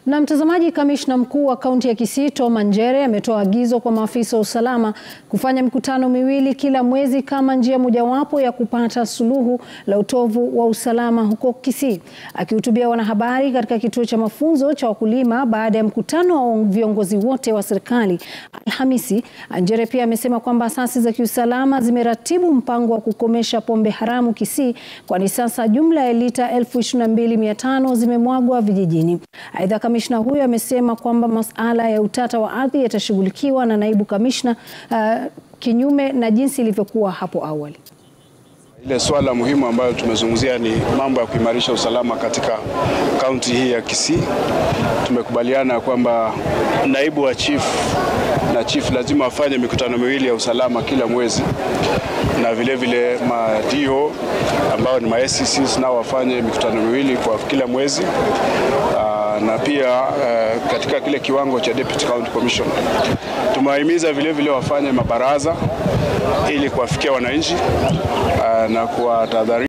Na mtazamaji, kamishna mkuu wa kaunti ya Kisii Tom Anjere ametoa agizo kwa maafisa wa usalama kufanya mikutano miwili kila mwezi kama njia mojawapo ya kupata suluhu la utovu wa usalama huko Kisii. Akihutubia wanahabari katika kituo cha mafunzo cha wakulima baada ya mkutano wa viongozi wote wa serikali Alhamisi, Anjere pia amesema kwamba asasi za kiusalama zimeratibu mpango wa kukomesha pombe haramu Kisii, kwani sasa jumla ya lita 22,500 zimemwagwa vijijini. Aidha, kamishna huyo amesema kwamba masuala ya utata wa ardhi yatashughulikiwa na naibu kamishna uh, kinyume na jinsi ilivyokuwa hapo awali. Ile swala muhimu ambayo tumezungumzia ni mambo ya kuimarisha usalama katika kaunti hii ya Kisii. Tumekubaliana kwamba naibu wa chief na chief lazima wafanye mikutano miwili ya usalama kila mwezi, na vile vile madio ambao ni ma SCCs nao wafanye mikutano miwili kwa kila mwezi na pia uh, katika kile kiwango cha Deputy County Commission tumewahimiza vile vile wafanye mabaraza ili kuwafikia wananchi uh, na kuwatahadharisha